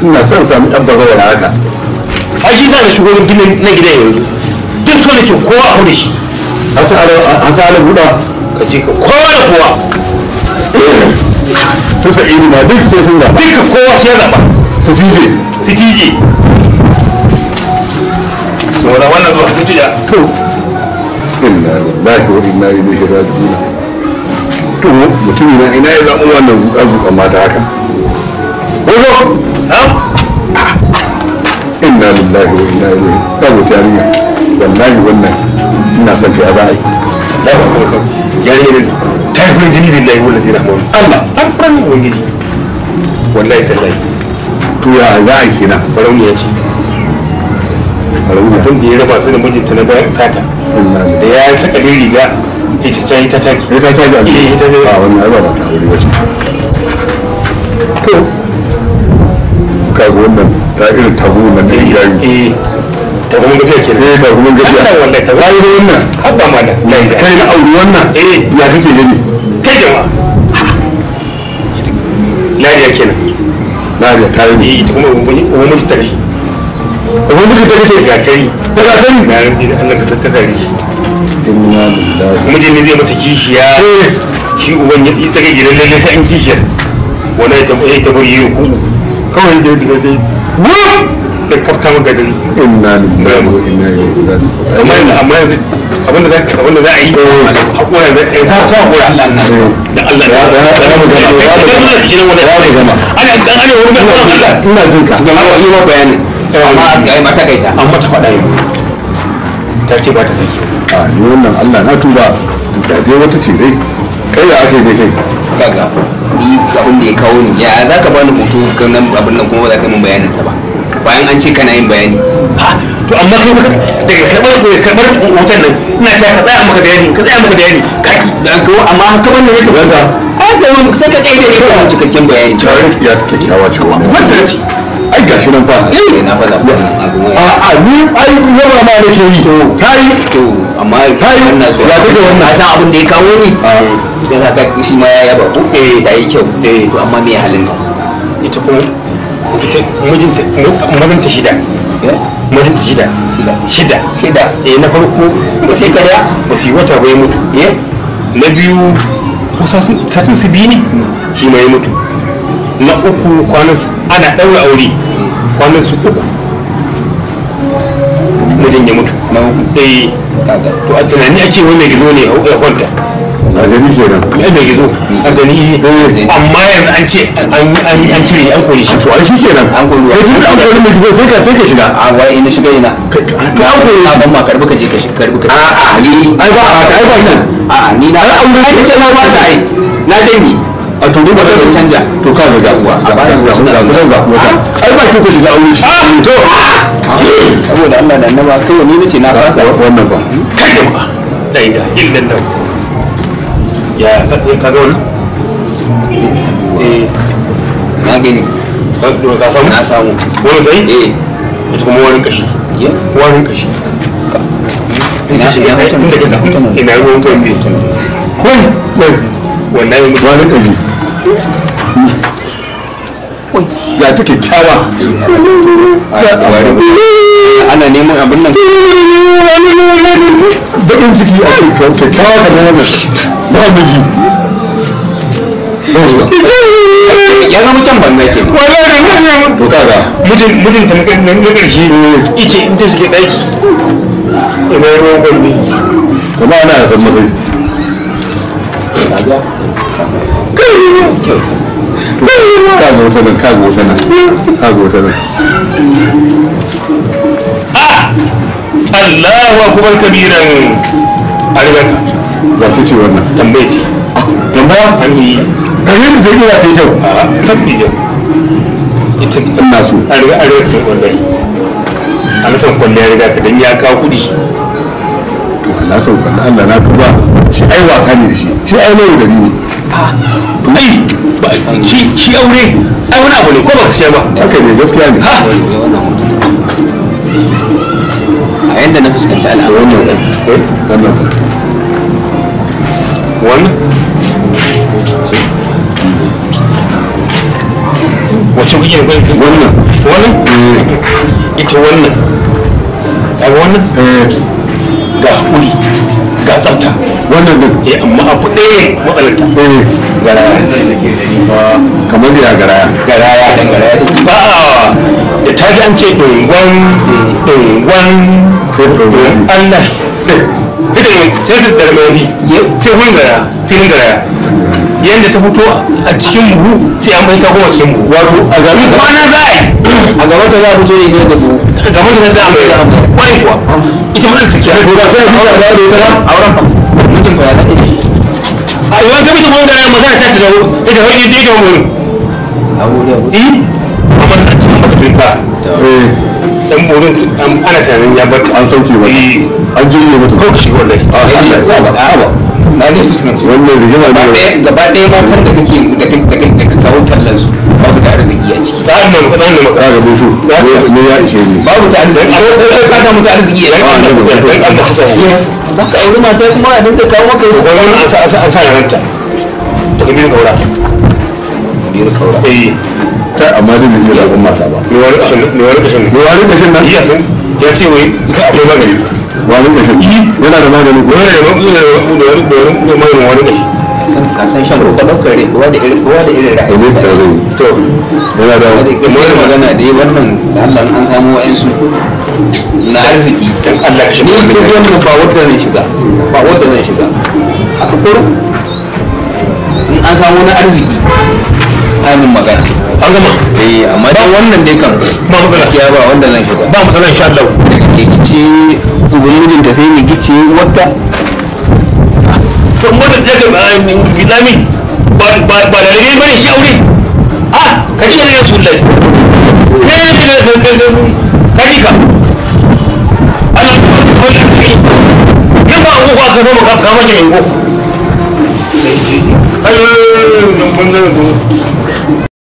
ina son sami ɗan bazawara haka a shi sa na shigo ginin na gidan yanzu duk so da ke kowa a hudu shi an sa ala buɗa ka ce ka kowa da kowa ta sa'idu ma duk sai sun gaba duka kowa sai ya zaɓa su tije su tije su wani wannan zuwa su tija to inna lillahi wa inna ilaihi raji'un to mutum na ina ya zaɓi wannan zuƙa zuƙa mata haka wazo inna lillahi wa inna ilaihi ta zo yarinya wallahi wannan ina son kai a za a yi Allah ba kuma kan yare ne ta yi kurin jini billahi wanda zai rahama Allah an kuran ubangiji wallahi tallahi to ya za a yi kenan barauniya ce rauna abin da ya raba su da mijinta na bayan sata inna da lillahi ya saka riga ita ta yi ta taki ya ta caji a Eh, ita ce. a wannan ai ba ba ta wuri wace to kaga wannan ta irin tabu nan ne yayi eh ta kuma gafiya ke eh ta kuma gaskiya Allah wallahi ta wai da wannan habba ma da lai kai na auri wannan Eh. ya kake gani kai jama'a lariya kenan na da ta yi eh ita kuma ubangiji ta kashi ubangiji ta kace ga kai daga sani na rantsi da Allah ka ta sare shi inna lillahi mijin ne zai mata kishiya eh shi uban ya ita ga gidan lalle sai an kishiyar wani ya tabbata ta bari yi ku kawai da daga dai wuf ta kafta maka dare inna lillahi wa inna ilaihi raji'un amma yanzu amma yanzu abinda za abinda za a yi hakura za ta yi ta ta hakura Allah na da Allah Ya- ya- ya mu gama, ya mu gama. gidan wani Ya mu gama. ana dan ana wani mai Allah ina jin ka cikin hawa yi ma bayanin amma a yi mata kaita an mata faɗa yau ta ce ba ta saki a ni wannan Allah na tuba da dai wata ce dai kai ya ake ne kai kaga ni abin da ya kawo ni ya za ka bani hoto kan nan abin nan kuma ba za ka yi min bayanin ta ba bayan an ce kana yin bayani ha to amma kai baka daga karɓar daga karɓar hoton nan ina cewa ka tsaya maka bayani ka tsaya maka bayani kaki da ko amma haka ban da ne ta wanda ai da mun sai ka tsaye da ni kan cikakken bayani tare ya kyakkyawa ce wannan wanda ce ai gashi nan fa eh na faɗa wannan abu mai a a ni ai yaba ma nake yi to kai to amma Kai, wannan ya kake wannan? ka san abin da ya kawo ni da ka ga shi ma ya yaba ko Eh. da yi kyau Eh. to amma me halin ta ita kuma ita mijinta mazanta shida eh mijinta shida shida shida eh na farko ba sai kariya ba su yi wata ba ya mutu eh na biyu kusa satin su biyu ne shi ma ya mutu na uku kwanan su ana ɗaura aure kwanan su uku mijin ya mutu na uku eh kaga to a tunani ake wani mai gizo ne ya kwanta a gani kenan mai mai gizo arzani Eh. amma yanzu an ce an an an cire an kore shi to ai shi kenan An kori wa- kai tun da an kori mai gizo sai ka sai ka shiga a wai ina shiga ina to an kori na ban ma karbi ka je ka shiga karbi ka a a ni ai ba a haka ai ba nan a a ni na Ai, an ai ce na ba ta ai na dangi a to duk Wata zan canja. to ka ga gabuwa A ga bayan ga suna ga suna- ga ga ai ba ki ku shiga aure shi to saboda Allah da annaba kai ni nace na fasa wannan ba kai jama'a la ilaha illallah ya ka ka ga wannan eh na gani ka ka samu na samu wani dai eh ita kuma wani kashi ya wani kashi ina ina hoton inda ka samu hoton ina ruwan kan bi wai wai wallahi mutum wani kaji ya ta kyakkyawa ana neman abin nan baƙin ciki a kyakkyawa kamar wannan ba miji ya zama can banza ke to kaga mijin mijin ta na na karshe ice in ta shige daki ina ruwan kan bi kuma ana san masai ka ga wata nan ka ga wata nan ka ga wata nan Allahu akbar kabiran a riga ka ba ta ce wannan tambaye ce tambaya an yi ga yadda ta kira ta yi kyau a tabbi jau ita ina so a riga a riga kan wallahi an san kwalle ya riga ka dan ya kawo kuɗi to Allah sau Allah Allah na tuba shi ai wasa ne da shi shi ai mai da ni ai ba shi shi aure ai wani abu ne ko ba ka siya ba haka ne gaskiya ne ha a yanda na fuskanci da al'amari wannan eh wannan ba wannan wacce kuke da wannan wannan ita wannan kaga wannan eh ga hakuri ga tsafta wannan din eh amma abu ɗaya matsalarta eh garaya kamar da ya garaya garaya dan garaya take ba a da ta ji an ce dungwan dungwan dungwan Allah ita ne sai ta darmani sai hun gara filin garaya yadda ta fito a cikin buhu sai an bai ta kuma cikin buhu wato a gari kwana za a yi a gaban ta za a fito ne sai da buhu gaban da za a mai wani kuwa ita ma ta kiyar ko ba sai a fara da ita ba auren fa mijin fa ya take da shi a yawan ta bisa kuma garaya magana ta ta da ita wani da ita wani abu da abu eh amma a cikin mata filka eh dan burin ana tunanin ya bar ta an sauke mata eh an jirge mata ko shi wallahi a Allah ya sa ba ba na ne fuskanci wannan rigima gaba ne ɗaya gaba ɗaya matan da kake da kake da kake da ka kawo tallan su babu ta arziki a ciki sa'an nan kuɗin da maka ka ga musu ne ya ishe ni babu ta arziki ko ko ka samu ta arziki dan ya Allah ku sai dan Allah ku sai za ka auri mata kuma a dinka kawo maka ko wannan an sa an sa an sa ranta da kabiru gaura biyar kaura eh kai amma dai bai iya zaɓen mata ba ne wani kashin ne wani kashin me wani kashin nan iya sun ya ce wai ita akwai magani wani kashin yana da magani ko wani da wani da wani da wani da wani wani kashi san ka san shan ko daukar rai kowa da irin kowa da irin a ra'ayi ne da zai to yana da da gaskiyar magana dai wannan da Allah in an samu wa'ansu na arziki dan Allah kashin ni duk wannan ba wanda zan shiga ba wanda zan shiga haka kurum in an samu na arziki amin magana an gama eh amma dan wannan dai kan Ba matsala. gaskiya ba wanda zan shiga ba mu tsanan insha Allah daga ke kice uban mijinta sai ni kice wata to mu da zaka bizami ba ba ba da rage bane shi aure a ka ce ne rasulullahi kai ne ka ka ka ka ji ka Allah ya ba ka kai yan ba ko ka zo ka ka mace min ko ai nan mun da